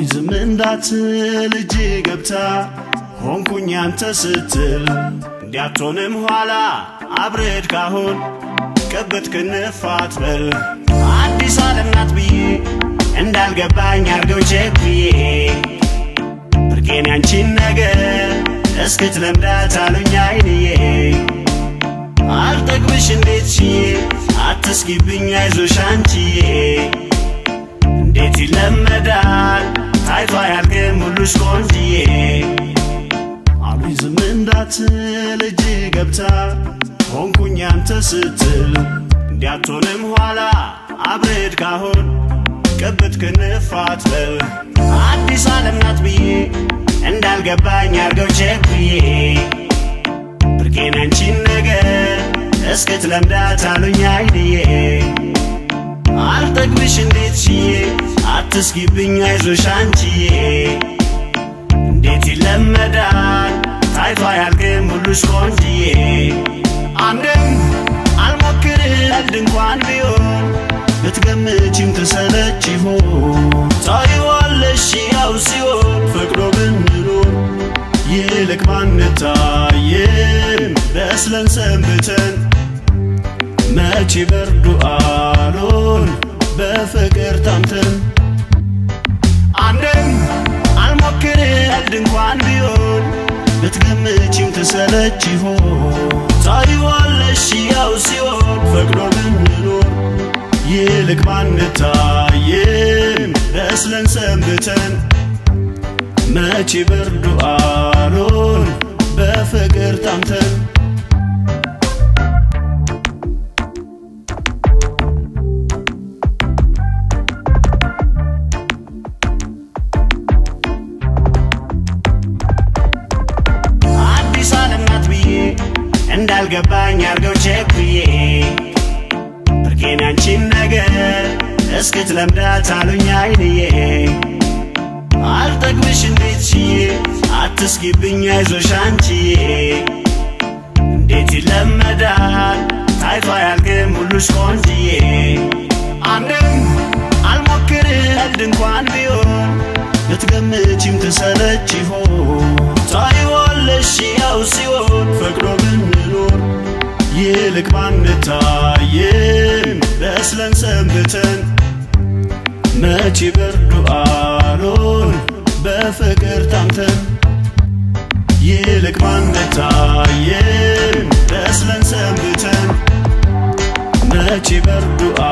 አሉኝ ዝም እንዳትል እጅ ገብታ ሆንኩኝ አንተ ስትል እንዲያትሆንም ኋላ አብረድ ካሁን ቅብት ክንፋት በል አዲስ ዓለም ናት ብዬ እንዳልገባኝ አርገው ቸኩዬ ብርቄን ያንቺን ነገር እስክትለምዳት አሉኝ አይንዬ አልጠግብሽ እንዴት ችዬ አትስጊብኝ አይዞሽ አንቺዬ እንዴት ይለመዳል ታይቶ አያልቅም ሁሉሽ ቆንጅዬ አሉኝ ዝም እንዳትል እጅ ገብታ ሆንኩኝ አንተ ስትል እንዲያትሆንም ኋላ አብረድ ካሁን ቅብት ክንፋት በል አዲስ ዓለም ናት ብዬ እንዳልገባኝ አርገው ቸኩዬ ብርቄን ያንቺን ነገር እስክትለምዳት አሉኝ አይንዬ አልጠግብሽ እንዴት ችዬ አትስጊብኝ አይዞሽ አንቺዬ እንዴት ይለመዳል ታይቶ አያልቅም ሁሉሽ ቆንጅዬ አንድም አልሞክር ቀልድ እንኳን ቢሆን ብትገምቺም ትሰለች ይሆን ታይዋለሽ ያው ሲሆን ፈቅዶ ብንኖር ይልቅ ባንታየን በስለን ሰንብተን መቼ በርዱ አሎን በፍቅር ታምተን አንድም አልሞክር ቀልድ እንኳን ቢሆን ብትገምቺም ትሰለች ይሆን ታይዋለሽ ያው ሲሆን ፈቅዶ ብንኖር ይልቅ ባንታየን በስለን ሰንብተን መቼ በርዱ አሎን በፍቅር ታምተን አዲስ ዓለም ናት ብዬ እንዳልገባኝ አርገው ቸኩዬ ብርቄን ያንቺን ነገር እስክትለምዳት አሉኝ አይንዬ አልጠግብሽ እንዴት ችዬ አትስጊብኝ አይዞሽ አንቺዬ እንዴት ይለመዳል ታይቶ አያልቅም ሁሉሽ ቆንጅዬ አንድም አልሞክር ቀልድ እንኳን ቢሆን ብትገምቺም ትሰለች ይሆን ታይዋለሽ ያው ሲሆን ፈቅዶ ብንኖር ይልቅ ባንታየን በስለን ሰንብተን መቼ በርዱ አሎን በፍቅር ታምተን ይልቅ ባንታየን በስለን ሰንብተን መቼ በርዱ